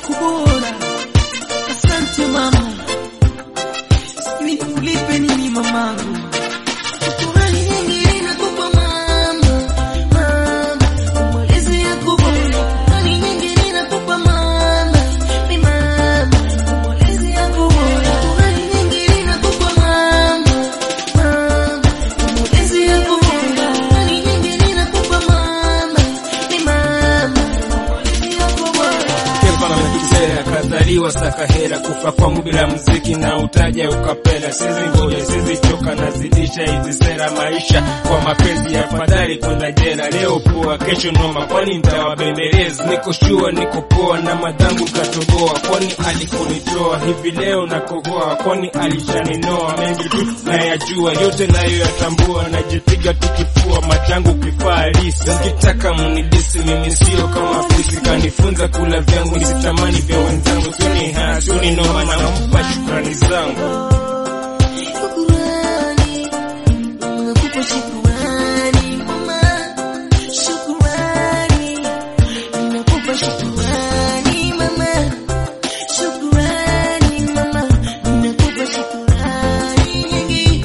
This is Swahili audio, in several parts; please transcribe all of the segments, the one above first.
yako bora. Asante mama, sijui nikulipe nini mamangu. Shukrani nyingi nakupa mama, mama, malezi yako bora. Shukrani nyingi nakupa mama, mi mama, malezi yako bora. Shukrani nyingi nakupa mama, mama, malezi yako bora. Shukrani nyingi nakupa mama, mi mama, malezi yako bora. Kepa na mekisera kazaliwa sakahera kufa kwangu bila mziki na utaja ukapela sizi ngoja sizi choka nazidisha hizi sera maisha kwa mapenzi ya fadhali kwenda jela leo poa kesho noma kwani nitawabembeleza niko shua niko poa na madhangu katoboa kwani alikonitoa hivi leo nakohoa kwani alishaninoa mengi tu nayajua yote nayo yatambua najipiga tukifua machangu kifaa halisi mkitaka munidisi mimi sio kama fisi kanifunza kula vyangu nisitamani vya wenzangu suni ha suni noma nampa shukrani zangu Shukrani, nakupa shukrani mama, shukrani, nakupa shukrani mama, shukrani mama, nakupa shukrani nyingi,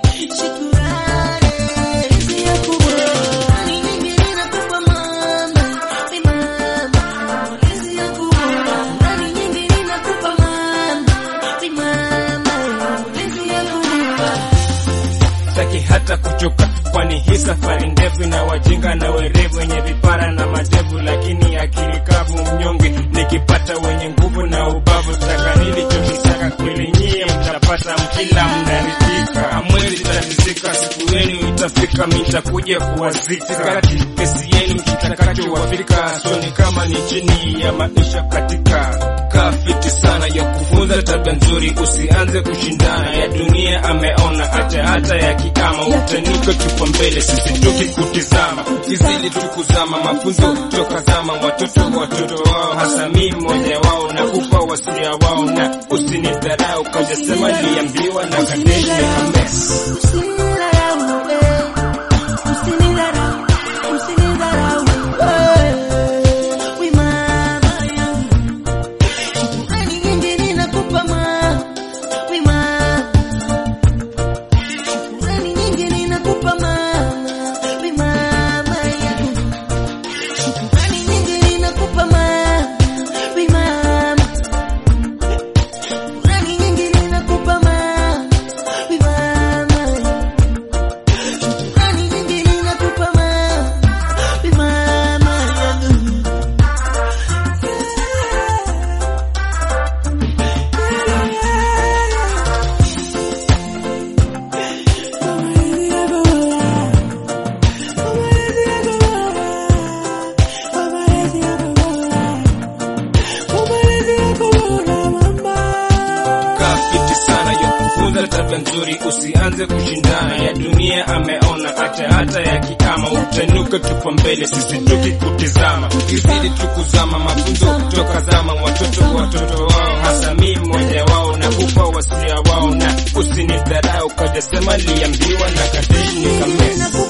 shukrani hizi yako bora, shukrani nyingi nakupa mama, mi mama, hizi yako bora, shukrani nyingi nakupa mama, mi mama, hizi yako bora. sitaki hata kuchoka kwani hii safari ndefu na wajinga na werevu wenye vipara na madevu lakini akili kavu mnyonge nikipata wenye nguvu na ubavu taka nilichokitaka kweli nyie mtapata mkila mnaridhika amwezi tatizika siku yenu itafika mitakuja kuwazika kati kesi yenu kitakachowafika soni kama ni chini ya maisha katika kafiti sana ya kufunza tabia nzuri usianze kushindana ya dunia ameona hata hata ya kiama utanuka kipa mbele sisi tukikutizama ukizidi tukuzama mafunzo toka zama watoto watoto wao hasa mi mmoja wao na kupa wasia wao na usinidharau kajasema liambiwa na kadeshi ame Shukrani nyingi ninakupa mama, mi mama. Shukrani nyingi ninakupa mama, mi mama yangu. kafiti sana ya kufunza tabia nzuri usianze kushindana ya dunia ameona hata hata ya kiama utanuka tupa mbele sisi tukikutizama ukizidi tukuzama mafunzo toka zama watoto watoto wao hasa mi mmoja wao na kupa wasia wao na usinidharau kajasema liambiwa na kadeshi nikamesa